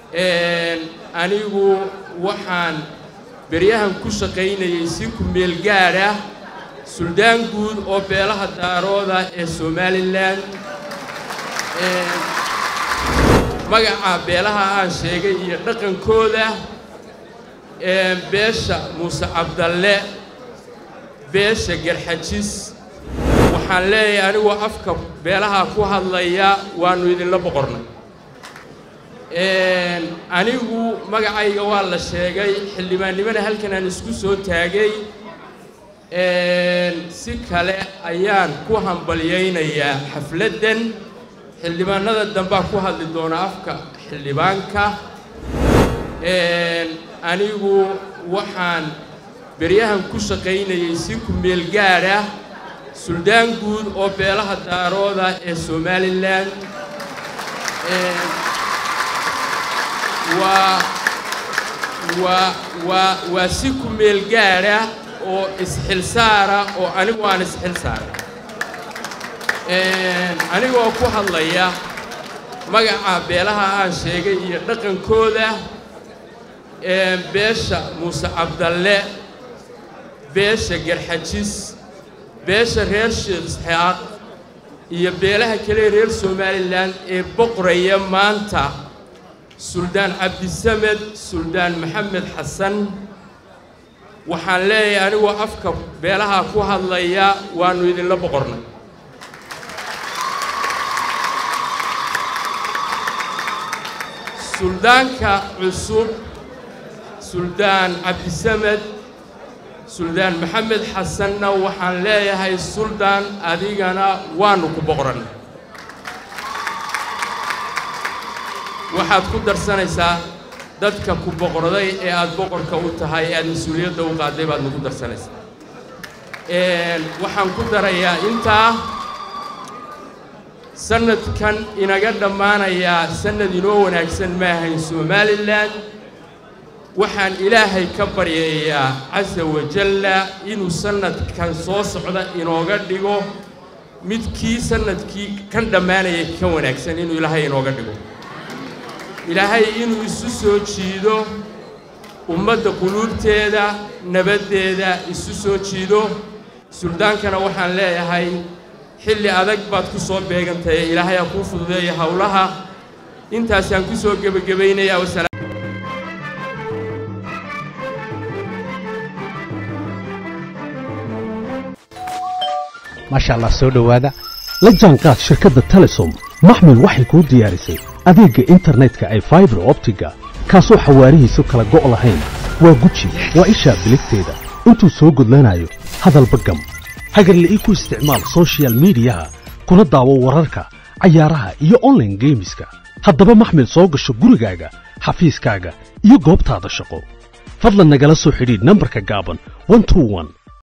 anigu waxaan beryahan ku shaqaynayay si ku meel gaadh ah suldaan guud oo beelaha daarooda ee somalilan magaca beelaha aan sheegay iyo dhaqankooda beesha muuse cabdalle beesha garxajis waxaan leeyahay anigoo afka beelaha ku hadlaya waannu idinla boqornay anigu magacayga waa la sheegay xildhibaannimana halkan aan isku soo taagay si kale ayaan ku hambalyaynayaa xafladdan xildhibaanada dambaa ku hadli doona afka xildhibaanka anigu waxaan beryahan ku shaqaynayay si ku meel gaadh ah suldaan guud oo beelaha daarooda ee somalilan waa waa waa waa si ku meel gaadha oo isxilsaara oo anigu aan isxil saaray anigoo ku hadlaya magaca beelaha aan sheegay iyo dhaqankooda beesha muuse cabdalle beesha garxajis beesha reer sheekh iyo beelaha kale reer somalilan ee boqoraya maanta suldaan cabdisamed suldaan maxamed xasan waxaan leeyahay anigoo afka beelaha ku hadlaya waannu idinla boqornay suldaanka cusub suldaan cabdisamed suldaan maxamed xasanna waxaan leeyahay suldaan adigana waannu ku boqorannay waxaad ku darsanaysaa dadka ku boqorday ee aad boqorka u tahay ee aad mas-uuliyadda u qaadday baad nagu darsanaysaa waxaan ku darayaa intaa sannadkan inaga dhammaanayaa sannad inoo wanaagsan ma ahayn somalilan waxaan ilaahay ka baryayaa casa wajalla inuu sannadkan soo socda inooga dhigo midkii sannadkii kan dhammaanayay ka wanaagsan inuu ilaahay inooga dhigo ilaahay inuu isu soo jiido ummadda quluubteeda nabaddeeda isu soo jiido suldaankana waxaan leeyahay xilli adag baad ku soo beegantahay ilaahay ha kuu fududeeya howlaha intaasaan ku soo gebagabaynayaa wasalaam maasha allah soo dhowaada la jaanqaad shirkadda telesom maxmil waxay kuu diyaarisay adeegga internetka ay faibar optiga kaasoo xawaarihiisu kala go' lahayn waa guji waa ishaa biligteeda intuu soo gudlanayo hadalba gam hagarle ii ku isticmaal soshiyal miidiyaha kuna daawo wararka cayaaraha iyo onlaine geemiska haddaba maxmil soo gasho gurigaaga xafiiskaaga iyo goobtaada shaqo fadlan nagala soo xidhiidh nambarka gaaban